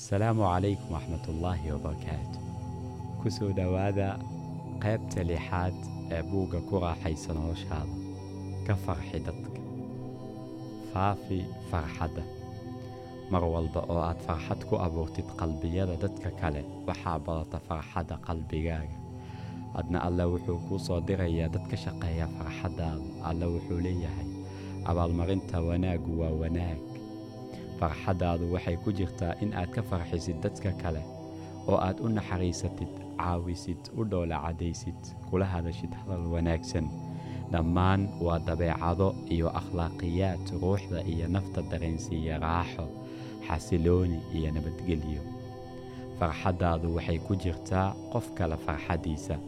asalaamu calaykum waxmatullaahi wabarakaatu ku soo dhowaada qaybta lixaad ee buugga ku raaxaysa noloshaada ka farxi dadka faafi farxadda mar walba oo aad farxad ku abuurtid qalbiyada dadka kale waxaa badata farxadda qalbigaaga adna alle wuxuu kuu soo dirayaa dad ka shaqeeya farxaddaada alle wuxuu leeyahay abaalmarinta wanaaggu waa wanaag farxaddaadu waxay ku jirtaa in aad ka farxisid dadka kale oo aad u naxariisatid caawisid u dhoola caddaysid kula hadashid hadal wanaagsan dhammaan waa dabeecado iyo akhlaaqiyaad ruuxda iyo nafta dareensiiya raaxo xasilooni iyo nabadgelyo farxaddaadu waxay ku jirtaa qof kale farxaddiisa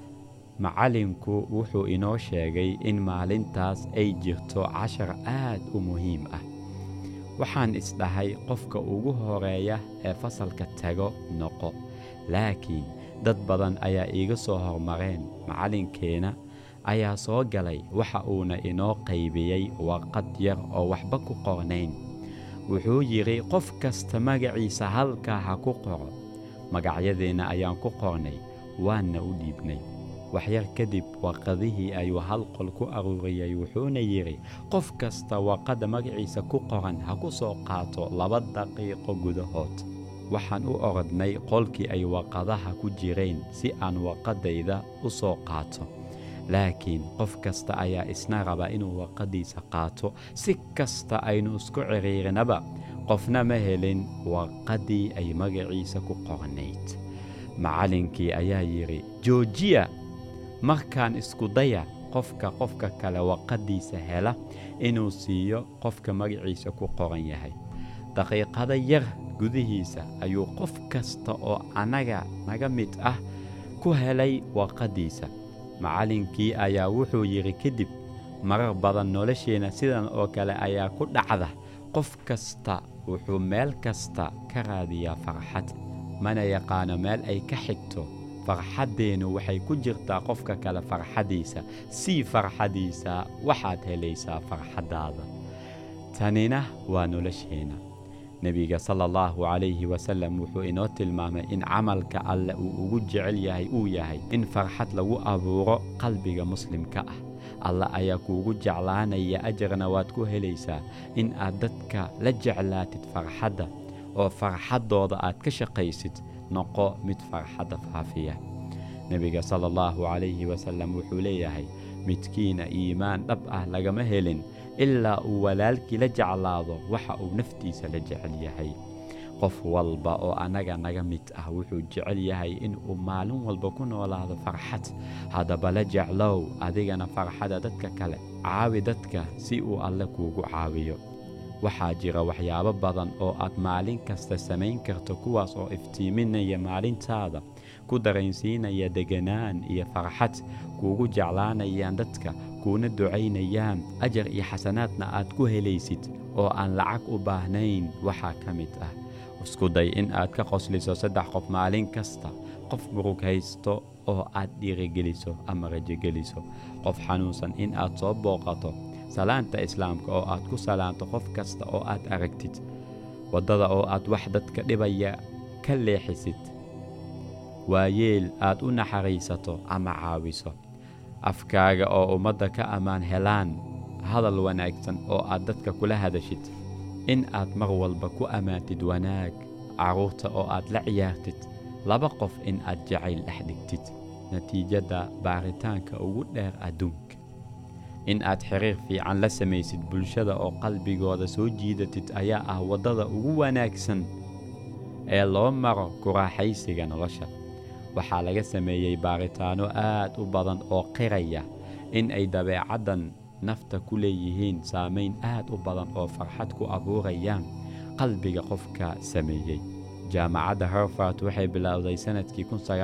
macallinku wuxuu inoo sheegay in maalintaas ay jirto cashar aad u muhiim ah waxaan isdhahay qofka ugu horeeya ee fasalka tago noqo laakiin dad badan ayaa iiga soo hormareen macallinkeenna ayaa soo galay waxa uuna inoo qaybiyey warqad yar oo waxba ku qornayn wuxuu yidhi qof kasta magaciisa halkaa ha ku qoro magacyadeenna ayaan ku qornay waanna u dhiibnay waxyar kadib warqadihii ayuu hal qol ku aruuriyey wuxuuna yidhi qof kasta warqadda magaciisa ku qoran ha ku soo qaato laba daqiiqo gudahood waxaan u orodnay qolkii ay warqadaha ku jireen si aan warqaddayda u soo qaato laakiin qof kasta ayaa isna raba inuu warqaddiisa qaato si kasta aynu isku cidhiirinaba qofna ma helin warqaddii ay magaciisa ku qornayd macallinkii ayaa yidhi joojiya markaan isku daya qofka qofka kale warqaddiisa hela inuu siiyo qofka magaciisa ku qoran yahay daqiiqada yar gudihiisa ayuu qof kasta oo annaga naga mid ah ku helay warqaddiisa macallinkii ayaa wuxuu yidhi kadib marar badan nolosheenna sidan oo kale ayaa ku dhacda qof kasta wuxuu meel kasta ka raadiyaa farxad mana yaqaano meel ay ka xigto farxaddeennu waxay ku jirtaa qofka kale farxaddiisa sii farxaddiisa waxaad helaysaa farxaddaada tanina waa nolosheenna nebiga sala allahu calayhi wasallam wuxuu inoo tilmaamay in camalka alle uu ugu jecel yahay uu yahay in farxad lagu abuuro qalbiga muslimka ah alle ayaa kuugu jeclaanaya ajarna waad ku helaysaa in aad dadka la jeclaatid farxadda oo farxaddooda aad ka shaqaysid noqo mid farxadda faafiya nebiga sala allahu calayhi wasallam wuxuu leeyahay midkiina iimaan dhab ah lagama helin ilaa uu walaalkii la jeclaado waxa uu naftiisa la jecel yahay qof walba oo annaga naga mid ah wuxuu jecel yahay in uu maalin walba ku noolaado farxad haddaba la jeclow adigana farxadda dadka kale caawi dadka si uu alle kuugu caawiyo waxaa jira waxyaabo badan oo aad maalin kasta samayn karto kuwaas oo iftiiminaya maalintaada ku dareensiinaya deganaan iyo farxad kuugu jeclaanayaan dadka kuuna ducaynayaan ajar iyo xasanaadna aad ku helaysid oo aan lacag u baahnayn waxaa ka mid ah isku day in aad ka qosliso saddex qof maalin kasta qof murug haysto oo aad dhiirigeliso ama rajogeliso qof xanuunsan in aad soo booqato salaanta islaamka oo aad ku salaanto qof kasta oo aad aragtid waddada oo aad wax dadka dhibaya ka leexisid waayeel aad u naxariisato ama caawiso afkaaga oo ummadda ka ammaan helaan hadal wanaagsan oo aad dadka kula hadashid in aad mar walba ku ammaantid wanaag carruurta oo aad la ciyaartid laba qof in aad jacayl dhex dhigtid natiijadda baaritaanka ugu dheer adduunka in aad xiriir fiican la samaysid bulshada oo qalbigooda soo jiidatid ayaa ah waddada ugu wanaagsan ee loo maro ku raaxaysiga nolosha waxaa laga sameeyey baaritaanno aad u badan oo qiraya in ay dabeecaddan nafta ku leeyihiin saamayn aad u badan oo farxad ku abuurayaan qalbiga qofka sameeyey jaamacadda harfard waxay bilowday sannadkii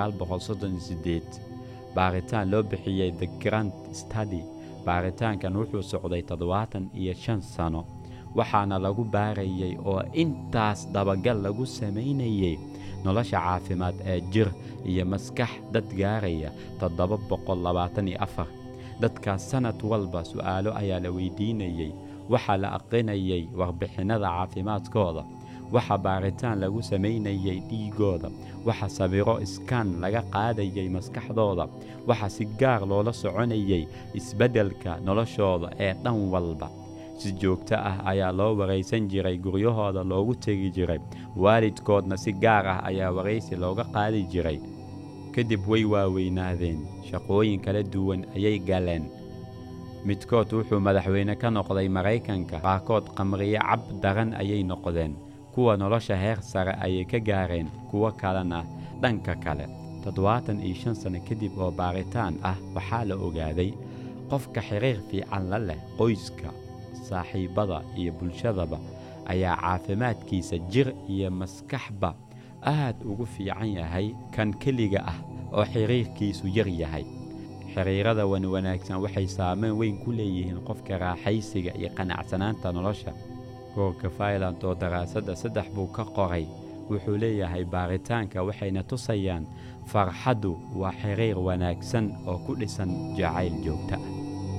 baaritaan loo bixiyey the grand study baaritaankan wuxuu socday toddobaatan iyo shan sano waxaana lagu baarayey oo intaas dabagal lagu samaynayey nolosha caafimaad ee jir iyo maskax dad gaaraya toddoba boqol labaatan iyo afar dadkaas sannad walba su'aalo ayaa la weydiinayey waxaa la aqrinayay warbixinnada caafimaadkooda waxa baaritaan lagu samaynayay dhiigooda waxa sawiro iskaan laga qaadayay maskaxdooda waxa si gaar loola soconayay isbeddelka noloshooda ee dhan walba si joogto ah ayaa loo waraysan jiray guryahooda loogu tegi jiray waalidkoodna si gaar ah ayaa waraysi looga qaadi jiray kadib way waaweynaadeen shaqooyin kala duwan ayay galeen midkood wuxuu madaxweyne ka noqday maraykanka qaarkood qamriye cab daran ayay noqdeen kuwa nolosha heer sare ayay ka gaareen kuwo kalena dhanka kale toddobaatan iyo shan sanno kadib oo baaritaan ah waxaa la ogaaday qofka xiriir fiican la leh qoyska saaxiibbada iyo bulshadaba ayaa caafimaadkiisa jir iyo maskaxba aad ugu fiican yahay kan keliga ah oo xiriirkiisu yar yahay xiriirada wan wanaagsan waxay saameyn weyn ku leeyihiin qofka raaxaysiga iyo qanacsanaanta nolosha goorka failand oo daraasadda saddex buu ka qoray wuxuu leeyahay baaritaanka waxayna tusayaan farxaddu waa xiriir wanaagsan oo ku dhisan jacayl joogta ah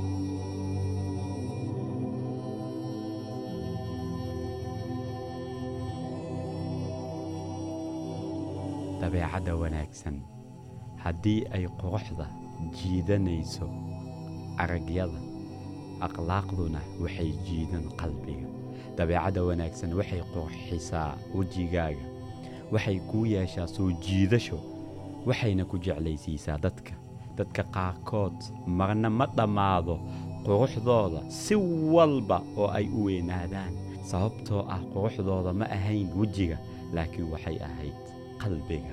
dabeecadda wanaagsan haddii ay quruxda jiidanayso aragyada akhlaaqduna waxay jiidan qalbiga dabeecadda wanaagsan waxay qurxisaa wejigaaga waxay kuu yeeshaa soo jiidasho waxayna ku jeclaysiisaa dadka dadka qaarkood marna ma dhammaado quruxdooda si walba oo ay u weynaadaan sababtoo ah quruxdooda ma ahayn wejiga laakiin waxay ahayd qalbiga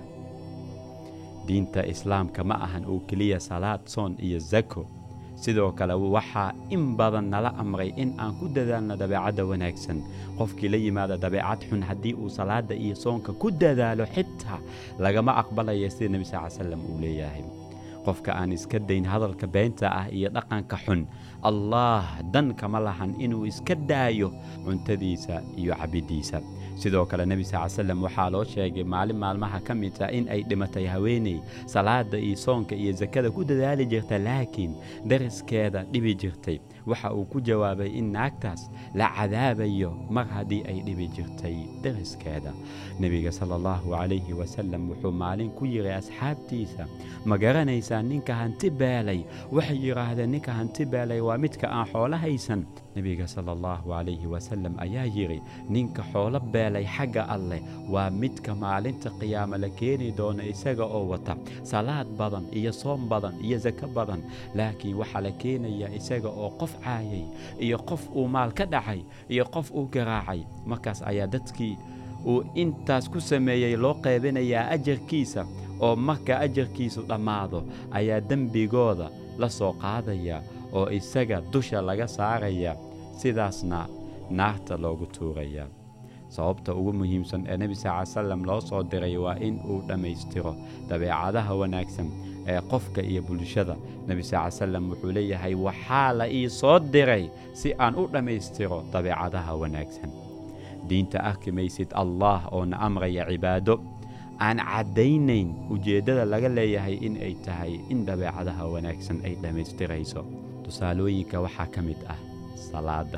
diinta islaamka ma ahan oo keliya salaad soon iyo zako sidoo kale waxaa in badan nala amray in aan ku dadaalno dabeecadda wanaagsan qofkii la yimaada dabeecad xun haddii uu salaadda iyo soonka ku dadaalo xitaa lagama aqbalaya sida nebi sal slam uu leeyahay qofka aan iska dayn hadalka beenta ah iyo dhaqanka xun allaah dan kama lahan inuu iska daayo cuntadiisa iyo cabiddiisa sidoo kale nebi sal slam waxaa loo sheegay maalin maalmaha ka mid ah in ay dhimatay haweeney salaadda iyo soonka iyo sakada ku dadaali jirta laakiin dariskeeda dhibi jirtay waxa uu ku jawaabay in naagtaas la cadaabayo mar haddii ay dhibi jirtay dariskeeda nebiga sala allahu calayhi wasalam wuxuu maalin ku yidhi asxaabtiisa ma garanaysaa ninka hanti beelay waxay yidhaahdeen ninka hanti beelay waa midka aan xoolo haysan nebiga sala allahu calayhi wasalam ayaa yidhi ninka xoolo beelay xagga alleh waa midka maalinta qiyaama la keeni doono isaga oo wata salaad badan iyo soom badan iyo sako badan laakiin waxaa la keenayaa isaga oo qof caayay iyo qof uu maal ka dhacay iyo qof uu garaacay markaas ayaa dadkii uu intaas ku sameeyey loo qaybinayaa ajarkiisa oo marka ajarkiisu dhammaado ayaa dembigooda la soo qaadaya oo isaga dusha laga saaraya sidaasna naarta loogu tuuraya sababta ugu muhiimsan ee nebi sal salam loo soo diray waa in uu dhammaystiro dabeecadaha wanaagsan ee qofka iyo bulshada nebi sal salam wuxuu leeyahay waxaa la ii soo diray si aan u dhammaystiro dabeecadaha wanaagsan diinta arki maysid allah oona amraya cibaado aan caddaynayn ujeeddada laga leeyahay in ay tahay in dabeecadaha wanaagsan ay dhammaystirayso tusaalooyinka waxaa ka mid ah salaadda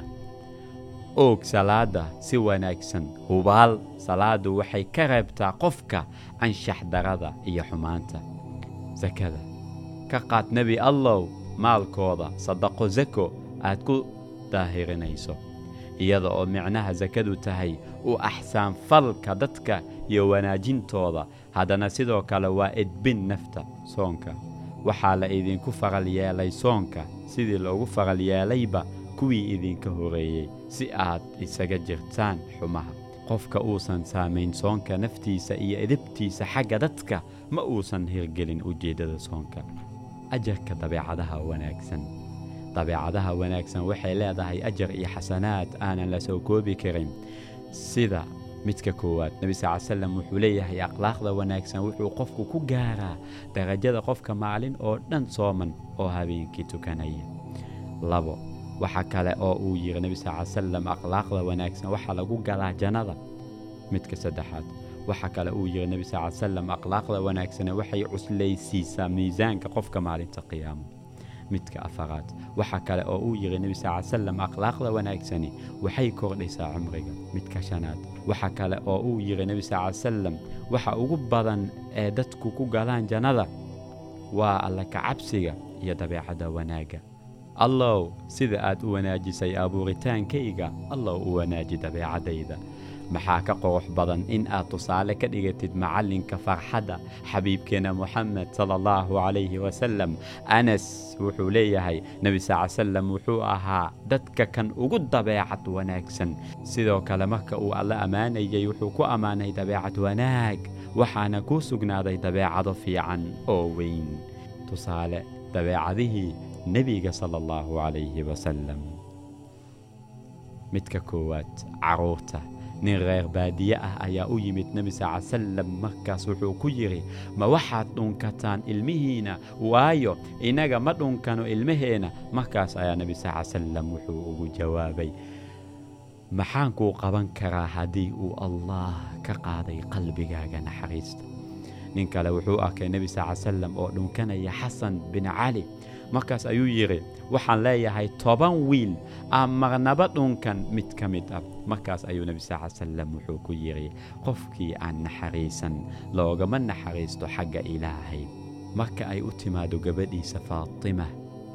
oog salaadda si wanaagsan hubaal salaaddu waxay ka reebtaa qofka anshax darada iyo xumaanta sakada ka qaad nebi allow maalkooda sadaqo sako aad ku daahirinayso iyada oo micnaha sakadu tahay u axsaan falka dadka iyo wanaajintooda haddana sidoo kale waa edbin nafta soonka waxaa la idinku faral yeelay soonka sidii loogu faral yeelayba kuwii idinka horeeyey si aad isaga jirtaan xumaha qofka uusan saamayn soonka naftiisa iyo edabtiisa xagga dadka ma uusan hirgelin ujeeddada soonka ajarka dabeecadaha wanaagsan dabeecadaha wanaagsan waxay leedahay ajar iyo xasanaad aanan la soo koobi karin sida midka koowaad nebi sal salam wuxuu leeyahay akhlaaqda wanaagsan wuxuu qofku ku gaaraa darajada qofka maalin oo dhan sooman oo habeenkii tukanaya labo waxa kale oo uu yidhi nebi sal salam akhlaaqda wanaagsan waxaa lagu galaa jannada midka saddexaad waxa kale uu yidhi nebi sal salam akhlaaqda wanaagsane waxay cuslaysiisaa miisaanka qofka maalinta qiyaamo midka afaraad waxa kale oo uu yidhi nebi sal ly salam akhlaaqda wanaagsani waxay kordhisaa cumriga midka shanaad waxa kale oo uu yidhi nebi sal ly salam waxa ugu badan ee dadku ku galaan jannada waa alla kacabsiga iyo dabeecadda wanaagga allow sida aad u wanaajisay abuuritaankayga allow u wanaaji dabeecaddayda maxaa ka qurux badan in aad tusaale ka dhigatid macallinka farxadda xabiibkeenna moxamed sala allahu calayhi wasalam anas wuxuu leeyahay nebi sal salam wuxuu ahaa dadka kan ugu dabeecad wanaagsan sidoo kale marka uu alla ammaanayay wuxuu ku ammaanay dabeecad wanaag waxaana kuu sugnaaday dabeecado fiican oo weyn tusaale dabeecadihii nebiga sala allahu calayhi wasalam midka koowaad carruurta nin reer baadiye ah ayaa u yimid nebi sal salam markaas wuxuu ku yidhi ma waxaad dhunkataan ilmihiina waayo innaga ma dhunkano ilmaheenna markaas ayaa nebi sal salam wuxuu ugu jawaabay maxaan kuu qaban karaa haddii uu allah ka qaaday qalbigaaga naxariista nin kale wuxuu arkay nebi sal salam oo dhunkanaya xasan bin cali markaas ayuu yidhi waxaan leeyahay toban wiil aan marnaba dhunkan mid ka mid ah markaas ayuu nebi sal salam wuxuu ku yidhi qofkii aan naxariisan loogama naxariisto xagga ilaahay marka ay u timaado gabadhiisa faatima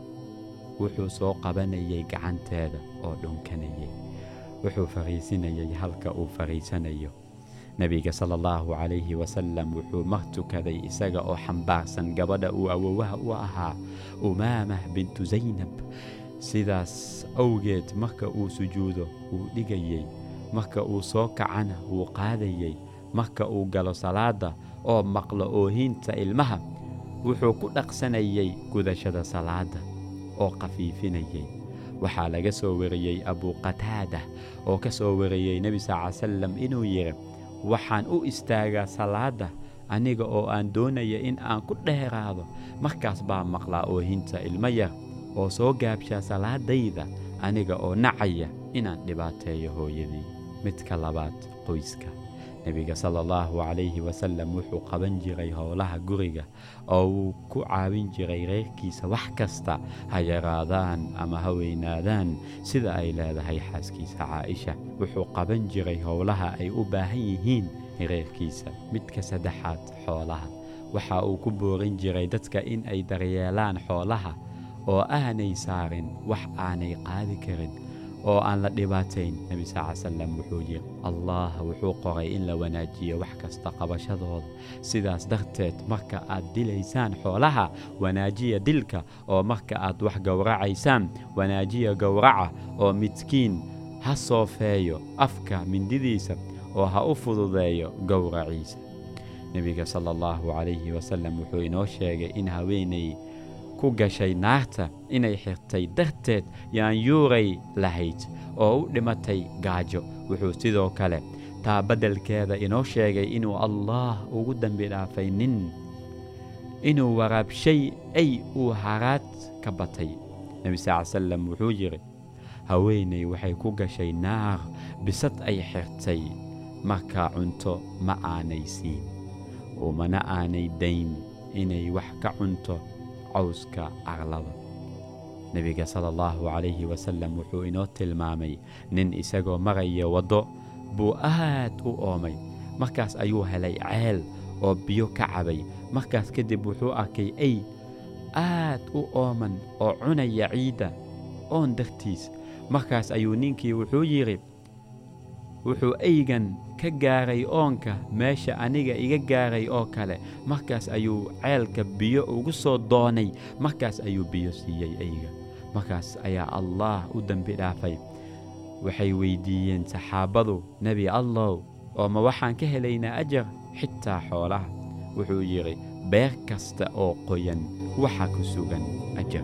wuxuu soo qabanayay gacanteeda oo dhunkanayay wuxuu fariisinayay halka uu fariisanayo nebiga sala allahu calayhi wasalam wuxuu mar tukaday isaga oo xambaarsan gabadha uu awowaha u ahaa umaamah bintu zaynab sidaas awgeed marka uu sujuudo wuu dhigayey marka uu soo kacana wuu qaadayey marka uu galo salaadda oo maqlo oohiinta ilmaha wuxuu ku dhaqsanayay gudashada salaadda oo khafiifinayay waxaa laga soo wariyey abuqataada oo ka soo wariyey nebi sal ly salam inuu yidhi waxaan u istaagaa salaadda aniga oo aan doonaya in aan ku dheeraado markaas baa maqlaa oohinta ilmo yar oo soo gaabshaa salaadayda aniga oo nacaya inaan dhibaateeyo hooyadii midka labaad qoyska nebiga sala allahu calayhi wasalam wuxuu qaban jiray howlaha guriga oo wuu ku caawin jiray reerkiisa wax kasta ha yaraadaan ama ha weynaadaan sida ay leedahay xaaskiisa caaisha wuxuu qaban jiray howlaha ay u baahan yihiin reerkiisa midka saddexaad xoolaha waxa uu ku boorin jiray dadka in ay daryeelaan xoolaha oo aanay saarin wax aanay qaadi karin oo aan la dhibaatayn nebi sal ly salam wuxuu yidhi allah wuxuu qoray in la wanaajiyo wax kasta qabashadooda sidaas darteed marka aad dilaysaan xoolaha wanaajiya dilka oo marka aad wax gowracaysaan wanaajiya gowraca oo midkiin ha soofeeyo afka mindidiisa oo ha u fududeeyo gowraciisa nebiga sala allahu calayhi wasalam wuxuu inoo sheegay in haweenay ku gashay naarta inay xirtay darteed yaanyuuray lahayd oo u dhimatay gaajo wuxuu sidoo kale taa beddelkeeda inoo sheegay inuu allaah ugu dembi dhaafay nin inuu waraabshay ay uu haraad ka batay nebi sal ly salam wuxuu yidhi haweenay waxay ku gashay naar bisad ay xirtay markaa cunto ma aanay siin umana aanay dayn inay wax ka cunto cawska arlada nebiga sala allahu calayhi wasalam wuxuu inoo tilmaamay nin isagoo maraya waddo buu aad u oomay markaas ayuu helay ceel oo biyo ka cabay markaas kadib wuxuu arkay ey aad u ooman oo cunaya ciidda oon dartiis markaas ayuu ninkii wuxuu yidhi wuxuu eygan ka gaaray oonka meesha aniga iga gaaray oo kale markaas ayuu ceelka biyo ugu soo doonay markaas ayuu biyo siiyey eyga markaas ayaa allaah u dembi dhaafay waxay weyddiiyeen saxaabadu nebi allow oo ma waxaan ka helaynaa ajar xitaa xoolaha wuxuu yidhi beer kasta oo qoyan waxa ku sugan ajar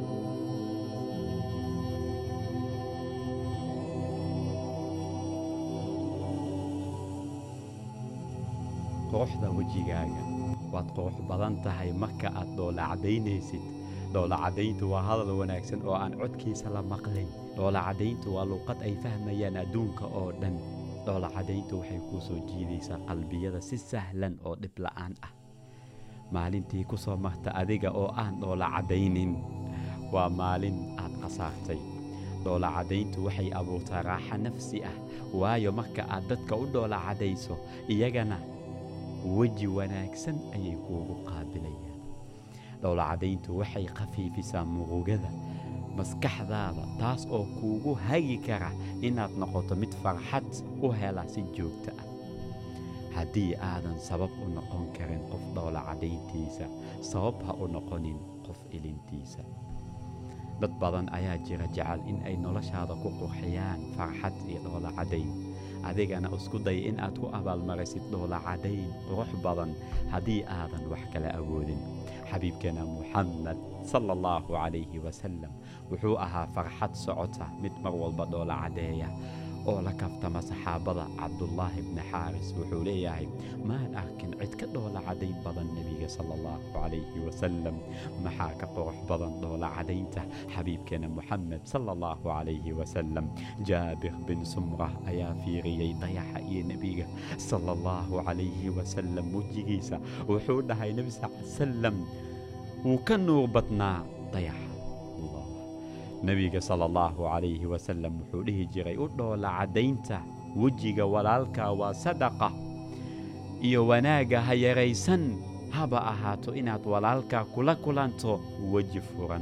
quruxda wejigaaga waad qurux badan tahay marka aad dhoolacadaynaysid dhoolacadayntu waa hadal wanaagsan oo aan codkiisa la maqlayn dhoolacadayntu waa luuqad ay fahmayaan adduunka oo dhan dhoolacadayntu waxay kuu soo jiidaysaa qalbiyada si sahlan oo dhib la'aan ah maalintii ku soo marta adiga oo aan dhoolacadaynin waa maalin aad khasaartay dhoola caddayntu waxay abuurtaa raaxa nafsi ah waayo marka aad dadka u dhoola caddayso iyagana weji wanaagsan ayay kuugu qaabilayaan dhoola caddayntu waxay khafiifisaa murugada maskaxdaada taas oo kuugu hagi kara inaad noqoto mid farxad u hela si joogto ah haddii aadan sabab u noqon karin qof dhoola caddayntiisa sabab ha u noqonin qof ilintiisa dad badan ayaa jira jecel in ay noloshaada ku qurxiyaan farxad iyo dhoola caddayn adigana isku day in aad ku abaalmarisid dhoola caddayn qurux badan haddii aadan wax kala awoodin xabiibkeena muxamed sala allahu calayhi wasalam wuxuu ahaa farxad socota mid mar walba dhoola caddeeya oo la kaftama saxaabada cabdullaahi bni xaaris wuxuu leeyahay maan arkin cid ka dhoola caddayn badan nebiga sala allahu calayhi wasalam maxaa ka qurux badan dhoola caddaynta xabiibkeena muxamed sala allahu calayhi wasalam jaabir bin sumrah ayaa fiiriyey dayaxa iyo nebiga sala allahu calayhi wasalam wejigiisa wuxuu dhahay nebi sal salam wuu ka nuur badnaa dayaxa nebiga sala allahu calayhi wasalam wuxuu dhihi jiray u dhoola caddaynta wejiga walaalka waa sadaqa iyo wanaagga ha yaraysan haba ahaato inaad walaalka kula kulanto weji furan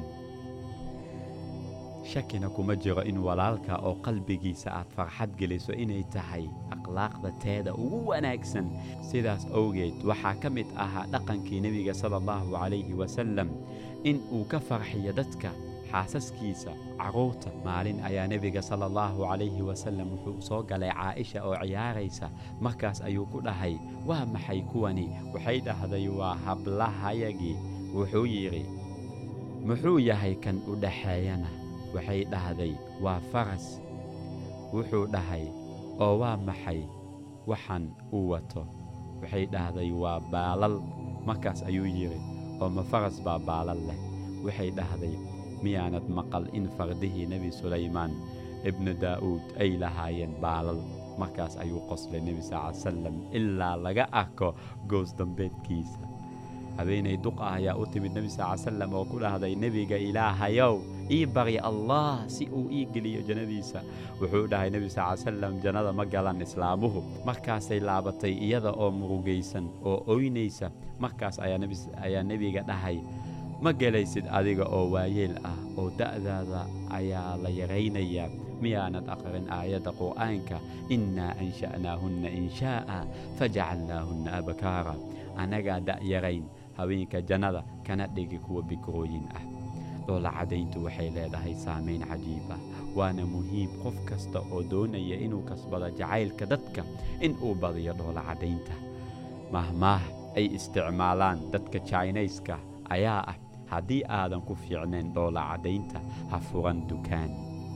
shakina kuma jiro in walaalka oo qalbigiisa aad farxad geliso inay tahay akhlaaqda teeda ugu wanaagsan sidaas awgeed waxaa ka mid ahaa dhaqankii nebiga sala allahu calayhi wasalam in uu ka farxiyo dadka xaasaskiisa carruurta maalin ayaa nebiga sala allahu calayhi wasalam wuxuu soo galay caa'isha oo ciyaaraysa markaas ayuu ku dhahay waa maxay kuwani waxay dhahday waa hablahayagii wuxuu yidhi muxuu yahay kan u dhaxeeyana waxay dhahday waa faras wuxuu dhahay oo waa maxay waxaan uu wato waxay dhahday waa baalal markaas ayuu yidhi oo ma faras baa baalal leh waxay dhahday miyaanad maqal in fardihii nebi sulaymaan ibnu daa'uud ay lahaayeen baalal markaas ayuu qoslay nebi sal salam ilaa laga arko goos dambeedkiisa habeenay duq ah ayaa u timid nebi sal salam oo ku dhahday nebiga ilaahayow ii barya allah si uu ii geliyo jannadiisa wuxuu dhahay nebi sal salam jannada ma galan islaamuhu markaasay laabatay iyada oo murugaysan oo oynaysa markaas ayaa nebiga dhahay ma gelaysid adiga oo waayeel ah oo da'daada ayaa la yaraynayaa miyaanad aqrin aayadda qur'aanka innaa ansha'naahunna inshaa'a fajacalnaahunna abkaara annagaa da'yarayn haweenka jannada kana dhigi kuwa bikrooyin ah dhoola caddayntu waxay leedahay saamayn cajiib ah waana muhiim qof kasta oo doonaya inuu kasbado jacaylka dadka in uu badiyo dhoola caddaynta mahmaah ay isticmaalaan dadka jainayska ayaa ah haddii aadan ku fiicnayn dhoola caddaynta ha furan dukaan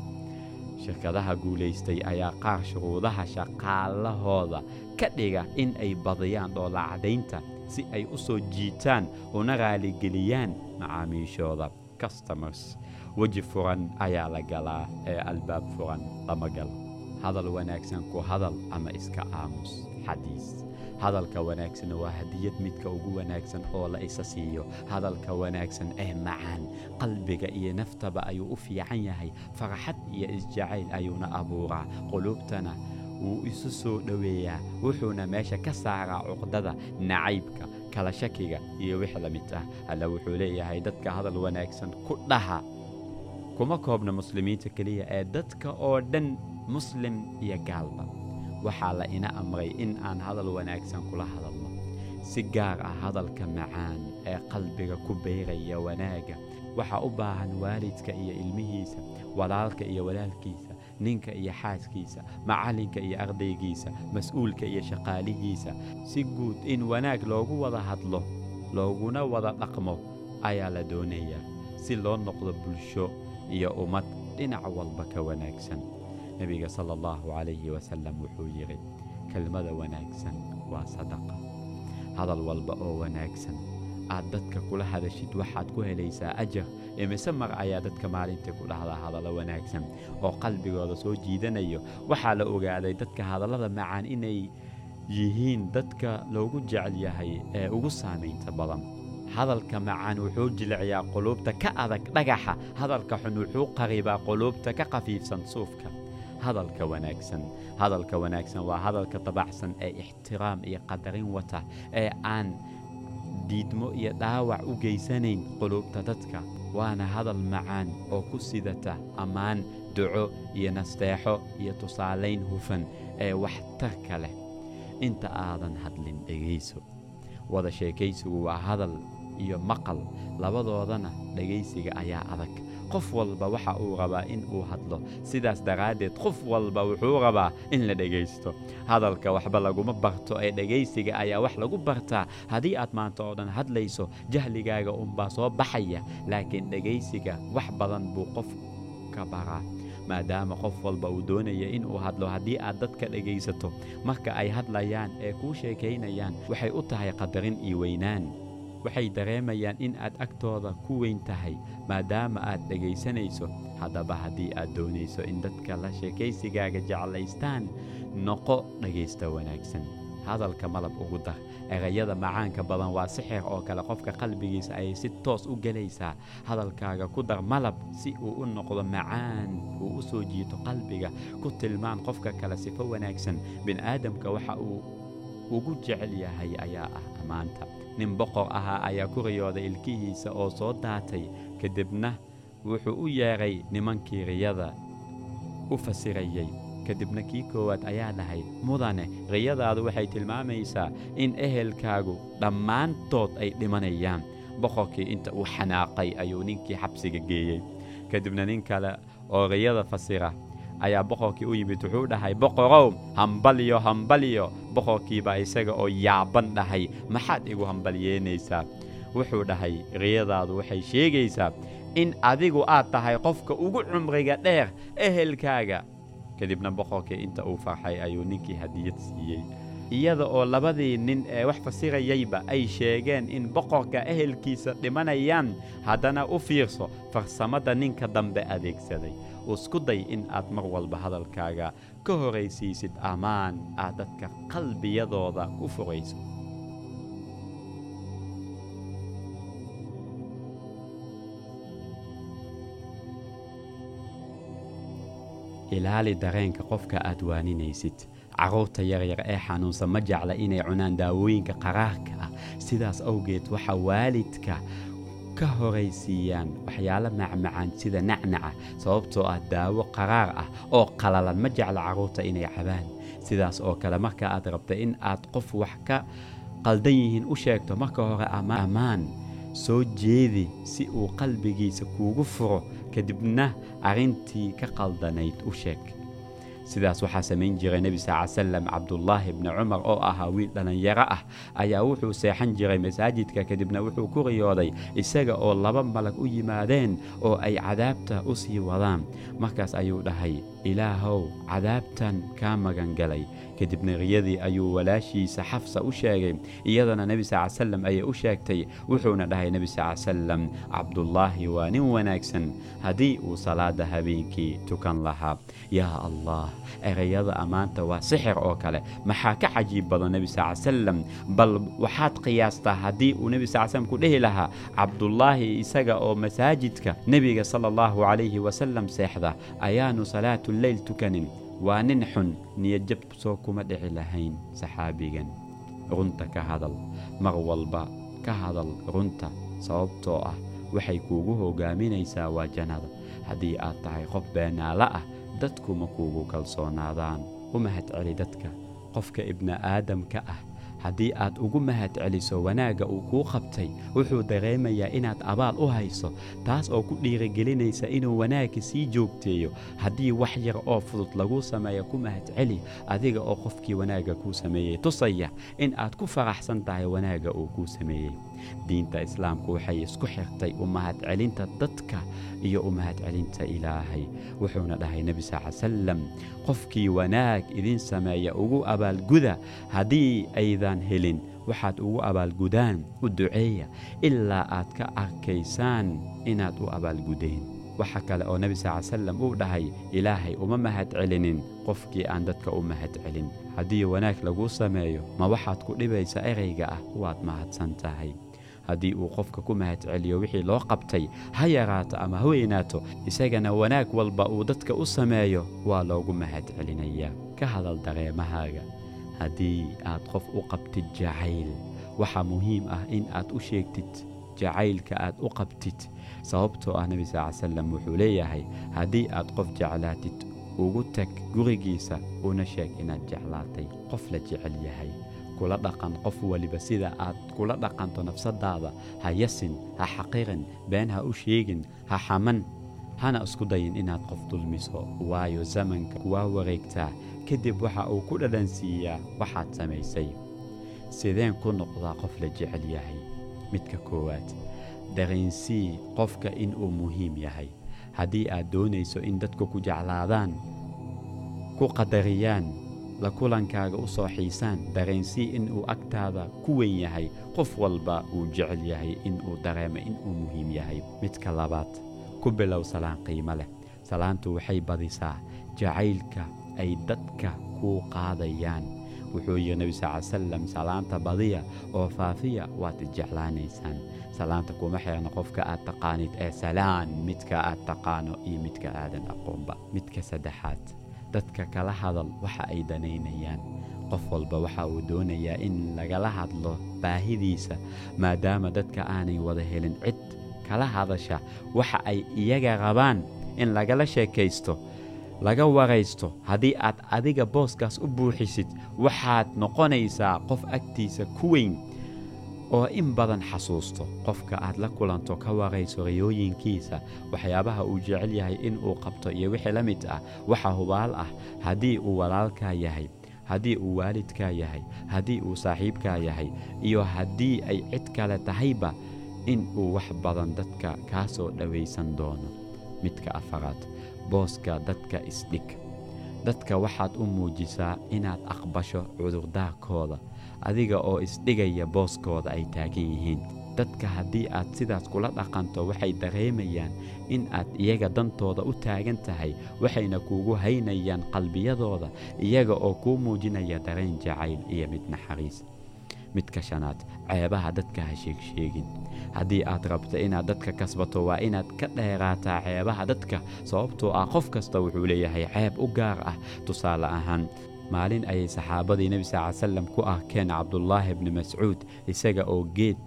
shirkadaha guulaystay ayaa qaar shuruudaha shaqaalahooda ka dhiga in ay badiyaan dhoola caddaynta si ay u soo jiitaan una raaligeliyaan macaamiishooda customers weji furan ayaa la galaa ee albaab furan lama galo hadal wanaagsan ku hadal ama iska aamus xadiis hadalka wanaagsan waa hadiyad midka ugu wanaagsan oo la isa siiyo hadalka wanaagsan ee macaan qalbiga iyo naftaba ayuu u fiican yahay farxad iyo isjacayl ayuuna abuuraa quluubtana wuu isu soo dhoweeyaa wuxuuna meesha ka saaraa cuqdada nacaybka kala shakiga iyo wix la mid ah alla wuxuu leeyahay dadka hadal wanaagsan ku dhaha kuma koobna muslimiinta keliya ee dadka oo dhan muslim iyo gaalba waxaa la ina amray in aan hadal wanaagsan kula hadalno si gaar ah hadalka macaan ee qalbiga ku beyraya wanaagga waxaa u baahan waalidka iyo ilmihiisa walaalka iyo walaalkiisa ninka iyo xaaskiisa macallinka iyo ardaygiisa mas-uulka iyo shaqaalihiisa si guud in wanaag loogu wada hadlo looguna wada dhaqmo ayaa la doonayaa si loo noqdo bulsho iyo ummad dhinac walba ka wanaagsan nebiga sala allahu calayhi wasalam wuxuu yidhi kelmada wanaagsan waa sadaqa hadal walba oo wanaagsan aad dadka kula hadashid waxaad ku helaysaa ajar imise mar ayaa dadka maalintii ku dhahdaa hadallo wanaagsan oo qalbigooda soo jiidanayo waxaa la ogaaday dadka hadallada macaan inay yihiin dadka loogu jecel yahay ee ugu saamaynta badan hadalka macaan wuxuu jilciyaa quluubta ka adag dhagaxa hadalka xun wuxuu qaribaa quluubta ka khafiifsan suufka hadalka wanaagsan hadalka wanaagsan waa hadalka dabacsan ee ixtiraam iyo qadarin wata ee aan diidmo iyo dhaawac u geysanayn quluubta dadka waana hadal macaan oo ku sidata ammaan duco iyo nasteexo iyo tusaalayn hufan ee waxtarka leh inta aadan hadlin dhegayso wada sheekaysigu waa hadal iyo maqal labadoodana dhegaysiga ayaa adag qof walba waxa uu rabaa in uu hadlo sidaas daraaddeed qof walba wuxuu rabaa in la dhegaysto hadalka waxba laguma barto ee dhegaysiga ayaa wax lagu bartaa haddii aad maanta oo dhan hadlayso jahligaaga unbaa soo baxaya laakiin dhegaysiga wax badan buu qofka baraa maadaama qof walba uu doonaya inuu hadlo haddii aad dadka dhegaysato marka ay hadlayaan ee kuu sheekaynayaan waxay u tahay qadarin iyo weynaan waxay dareemayaan in aad agtooda ku weyn tahay maadaama aad dhegaysanayso haddaba haddii aad doonayso in dadka la sheekaysigaaga jeclaystaan noqo dhegaysta wanaagsan hadalka malab ugu dar erayada macaanka badan waa sixir oo kale qofka qalbigiisa ayay si toos u gelaysaa hadalkaaga ku dar malab si uu u noqdo macaan uu u soo jiito qalbiga ku tilmaan qofka kale sifo wanaagsan bini'aadamka waxa uu ugu jecel yahay ayaa ah ammaanta nin boqor ahaa ayaa ku riyooday ilkihiisa oo soo daatay kadibna wuxuu u yeedhay nimankii riyada u fasirayey kadibna kii koowaad ayaa dhahay mudane riyadaadu waxay tilmaamaysaa in ehelkaagu dhammaantood ay dhimanayaan boqorkii inta uu xanaaqay ayuu ninkii xabsiga geeyey kadibna nin kale oo riyada fasira ayaa boqorkii u yimid wuxuu dhahay boqorow hambalyo hambalyo boqorkiibaa isaga oo yaaban dhahay maxaad igu hambalyeynaysaa wuxuu dhahay riyadaadu waxay sheegaysaa in adigu aad tahay qofka ugu cumriga dheer ehelkaaga kadibna boqorkii inta uu farxay ayuu ninkii hadiyad siiyey iyada oo labadii nin ee wax fasirayayba ay sheegeen in boqorka ehelkiisa dhimanayaan haddana u fiirso farsamada ninka dambe adeegsaday isku day in aad mar walba hadalkaaga ka horaysiisid ammaan aad dadka qalbiyadooda ku fogayso ilaali dareenka qofka aad waaninaysid carruurta yaryar ee xanuunsan ma jecla inay cunaan daawooyinka qaraarka ah sidaas awgeed waxa waalidka ka horaysiiyaan waxyaalo macmacaan sida nacnaca sababtoo ah daawo qaraar ah oo qalalan ma jecla carruurta inay cabaan sidaas oo kale marka aad rabta in aad qof wax ka qaldan yihiin u sheegto marka hore ammaan soo jeedi si uu qalbigiisa kuugu furo kadibna arrintii ka qaldanayd u sheeg sidaas waxaa samayn jiray nebi sal salam cabdullaahi bni cumar oo ahaa wiil dhallinyaro ah ayaa wuxuu seexan jiray masaajidka kadibna wuxuu ku riyooday isaga oo laba malag u yimaadeen oo ay cadaabta u sii wadaan markaas ayuu dhahay ilaahow cadaabtan kaa magangalay kadibna riyadii ayuu walaashiisa xafsa u sheegay iyadana nebi sal salam ayay u sheegtay wuxuuna dhahay nebi sal salam cabdullaahi waa nin wanaagsan haddii uu salaada habeenkii tukan lahaa yaa allah erayada ammaanta waa sixir oo kale maxaa ka cajiib badan nebi sal salam bal waxaad qiyaastaa haddii uu nebi sal slam ku dhehi lahaa cabdullaahi isaga oo masaajidka nebiga sala allahu calayhi wasalam seexda ayaanu salaatuleyl tukanin waa nin xun niyadjab soo kuma dhici lahayn saxaabigan runta ka hadal mar walba ka hadal runta sababtoo ah waxay kuugu hoggaaminaysaa waa jannada haddii aad tahay qof beenaala ah dadku ma kuugu kalsoonaadaan u mahadceli dadka qofka ibni'aadamka ah haddii aad ugu mahad celiso wanaagga uu kuu qabtay wuxuu dareemayaa inaad abaal u hayso taas oo ku dhiirigelinaysa inuu wanaagga sii joogteeyo haddii wax yar oo fudud laguu sameeyo ku mahad celi adiga oo qofkii wanaagga kuu sameeyey tusaya in aad ku faraxsan tahay wanaagga uu kuu sameeyey diinta islaamku waxay isku xirtay u mahadcelinta dadka iyo u mahadcelinta ilaahay wuxuuna dhahay nebi sal salam qofkii wanaag idin sameeya ugu abaalguda haddii aydan helin waxaad ugu abaalgudaan u duceeya ilaa aad ka arkaysaan inaad u abaalgudeen waxa kale oo nebi sal salam uu dhahay ilaahay uma mahad celinin qofkii aan dadka u mahad celin haddii wanaag laguu sameeyo ma waxaad ku dhibaysa erayga ah waad mahadsan tahay haddii uu qofka ku mahadceliyo wixii loo qabtay ha yaraato ama ha weynaato isagana wanaag walba uu dadka u sameeyo waa loogu mahadcelinayaa ka hadal dareemahaaga haddii aad qof u qabtid jacayl waxaa muhiim ah in aad u sheegtid jacaylka aad u qabtid sababtoo ah nebi sal ly salam wuxuu leeyahay haddii aad qof jeclaatid ugu tag gurigiisa una sheeg inaad jeclaatay qof la jecel yahay kula dhaqan qof waliba sida aad kula dhaqanto nafsadaada ha yasin ha xaqirin been ha u sheegin ha xaman hana isku dayin inaad qof dulmiso waayo zamanka waa wareegtaa kadib waxa uu ku dhadhansiiyaa waxaad samaysay sideen ku noqdaa qof la jecel yahay midka koowaad dareensii qofka inuu muhiim yahay haddii aad doonayso in dadku ku jeclaadaan ku qadariyaan la kulankaaga u soo xiisaan dareensii inuu agtaada ku weyn yahay qof walba uu jecel yahay inuu dareemo inuu muhiim yahay midka labaad ku bilow salaan qiimo leh salaantu waxay badisaa jacaylka ay dadka kuu qaadayaan wuxuu yidhi nebi sal ly salam salaanta badiya oo faafiya waad isjeclaanaysaan salaanta kuma xeerna qofka aad taqaanid ee salaan midka aad taqaano iyo midka aadan aqoonba midka saddexaad dadka kala hadal waxa ay danaynayaan qof walba waxa uu doonayaa in lagala hadlo baahidiisa maadaama dadka aanay wada helin cid kala hadasha waxa ay iyaga rabaan in lagala sheekaysto laga waraysto haddii aad adiga booskaas u buuxisid waxaad noqonaysaa qof agtiisa ku weyn oo in badan xasuusto qofka aad la kulanto ka warayso rayooyinkiisa waxyaabaha uu jecel yahay in uu qabto iyo wixii la mid ah waxa hubaal ah haddii uu walaalkaa yahay haddii uu waalidkaa yahay haddii uu saaxiibkaa yahay iyo haddii ay cid kale tahayba in uu wax badan dadka kaa soo dhowaysan doono midka afaraad booska dadka isdhig dadka waxaad u muujisaa inaad aqbasho cudurdaarkooda adiga oo isdhigaya booskooda ay taagan yihiin dadka haddii aad sidaas kula dhaqanto waxay dareemayaan in aad iyaga dantooda u taagan tahay waxayna kuugu haynayaan qalbiyadooda iyaga oo kuu muujinaya dareen jacayl iyo mid naxariis midka shanaad ceebaha dadka ha sheegsheegin haddii aad rabto inaad dadka kasbato waa inaad ka dheeraataa ceebaha dadka sababtoo ah qof kasta wuxuu leeyahay ceeb u gaar ah tusaale ahaan maalin ayay saxaabadii nebi sal ly salam ku arkeen cabdulaahi bni mascuud isaga oo geed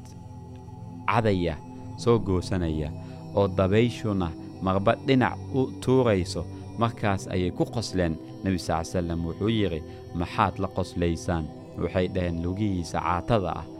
cadaya soo goosanaya oo dabayshuna marba dhinac u tuurayso markaas ayay ku qosleen nebi sal ly salam wuxuu yidhi maxaad la qoslaysaan waxay dhaheen lugihiisa caatada ah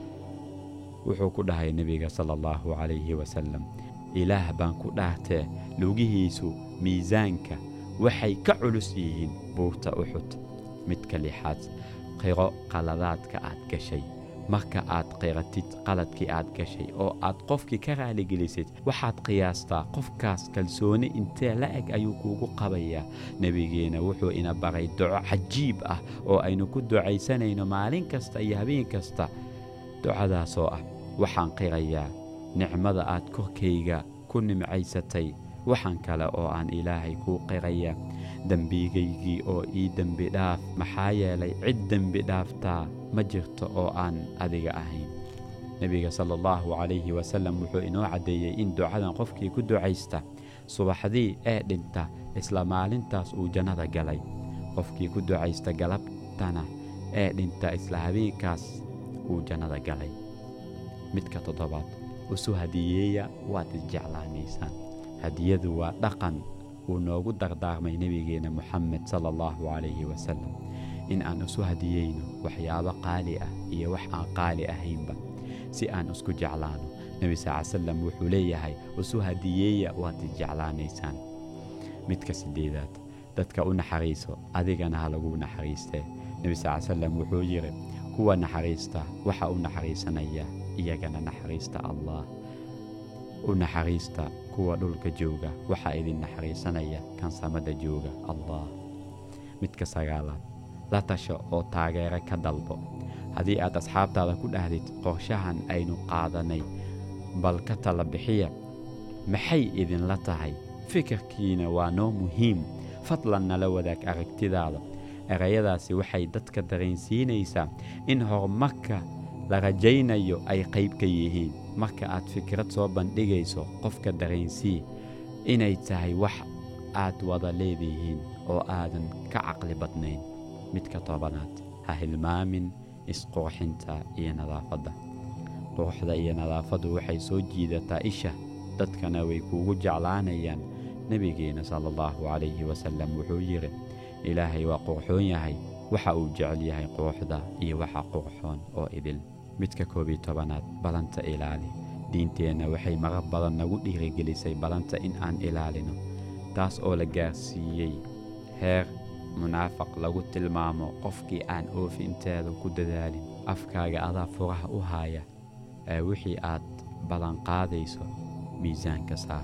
wuxuu ku dhahay nebiga sala allahu calayhi wasalam ilaah baan ku dhaartee lugihiisu miisaanka waxay ka culus yihiin buurta uxud midka lixaad qiro qaladaadka aad gashay marka aad qiratid qaladkii aad gashay oo aad qofkii ka raaligelisid waxaad qiyaastaa qofkaas kalsooni intee la eg ayuu kuugu qabayaa nebigeenna wuxuu ina baray duco cajiib ah oo aynu ku ducaysanayno maalin kasta iyo habeen kasta ducadaasoo ah waxaan qirayaa nicmada aad korkayga ku nimcaysatay waxaan kale oo aan ilaahay kuu qiraya dembigaygii oo ii dembi dhaaf maxaa yeelay cid dembi dhaaftaa ma jirto oo aan adiga ahayn nebiga sala allahu calayhi wasalam wuxuu inoo caddeeyey in ducadan qofkii ku ducaysta subaxdii ee dhinta isla maalintaas uu jannada galay qofkii ku ducaysta galabtana ee dhinta isla habeenkaas uu jannada galay midka toddobaad usu hadiyeeya waad isjeclaanaysaan hadiyadu waa dhaqan uu noogu dardaarmay nebigeenna moxamed sala allahu calayhi wasalam in aan isu hadiyeyno waxyaabo qaali ah iyo wax aan qaali ahaynba si aan isku jeclaano nebi sal ly salam wuxuu leeyahay isu hadiyeeya waad isjeclaanaysaan midka siddeedaad dadka u naxariiso adigana ha lagu naxariistee nebi sal ly salam wuxuu yidhi kuwa naxariista waxa u naxariisanaya iyagana naxariista allah u naxariista kuwa dhulka jooga waxaa idin naxariisanaya kan samada jooga allah midka sagaalaad la tasho oo taageero ka dalbo haddii aad asxaabtaada ku dhahdid qorshahan aynu qaadanay bal ka tala bixiya maxay idinla tahay fikirkiina waa noo muhiim fadlan nala wadaag aragtidaada erayadaasi waxay dadka dareensiinaysaa in horumarka la rajaynayo ay qayb ka yihiin marka aad fikrad soo bandhigayso qofka dareensii inay tahay wax aad wada leedihiin oo aadan ka caqli badnayn midka tobanaad ha hilmaamin isqurxinta iyo nadaafadda quruxda iyo nadaafaddu waxay soo jiidataa isha dadkana way kuugu jeclaanayaan nebigeena sala allahu calayhi wasallam wuxuu yidhi ilaahay waa qurxoon yahay waxa uu jecel yahay quruxda iyo waxa qurxoon oo idil midka koob iyo tobanaad balanta ilaali diinteenna waxay marar badan nagu dhiirigelisay balanta in aan ilaalino taas oo la gaarsiiyey heer munaafaq lagu tilmaamo qofkii aan oofinteeda ku dadaalin afkaaga adaa furaha u haaya ee wixii aad ballanqaadayso miisaanka saar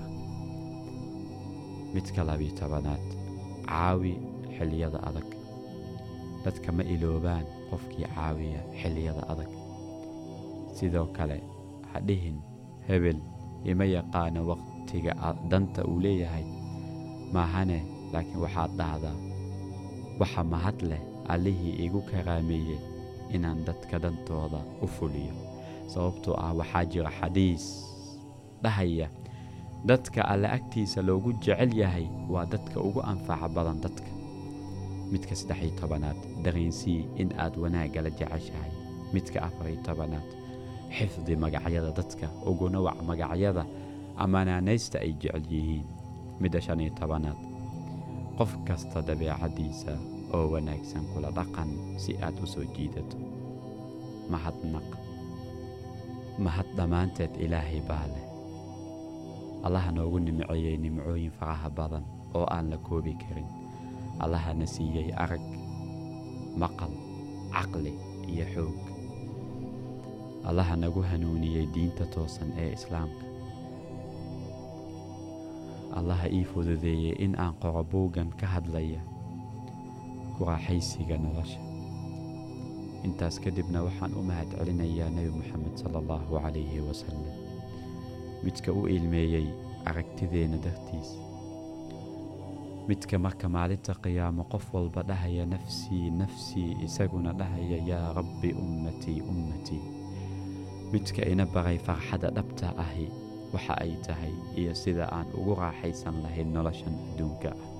midka labiyo tobanaad caawi xilliyada adag dadka ma iloobaan qofkii caawiya xilliyada adag sidoo kale ha dhihin hebel ima yaqaano wakhtiga danta uu leeyahay maahane laakiin waxaad dhahdaa waxa mahad leh allihii igu karaameeyey inaan dadka dantooda u fuliyo sababtoo ah waxaa jira xadiis dhahaya dadka alle agtiisa loogu jecel yahay waa dadka ugu anfaca badan dadka midka saddex-iyo tobanaad dareensii in aad wanaaggala jeceshahay midka afar-iyo tobanaad xifdi magacyada dadka uguna wac magacyada amanaanaysta ay jecel yihiin midda shan iyo tobanaad qof kasta dabeecaddiisa oo wanaagsan kula dhaqan si aad u soo jiidato mahadnaq mahad dhammaanteed ilaahay baa leh allaha noogu nimceeyey nimcooyin faraha badan oo aan la koobi karin allahana siiyey arag maqal caqli iyo xoog allaha nagu hanuuniyey diinta toosan ee islaamka allaha ii fududeeyey in aan qoro buuggan ka hadlaya ku raaxaysiga nolosha intaas kadibna waxaan u mahad celinayaa nebi moxamed sala allahu calayhi wasalam midka u ilmeeyey aragtideenna dartiis midka marka maalinta qiyaamo qof walba dhahaya nafsii nafsii isaguna dhahaya yaa rabbi ummatii ummatii midka ina baray farxadda dhabta ahi waxa ay tahay iyo sida aan ugu raaxaysan lahayn noloshan adduunka ah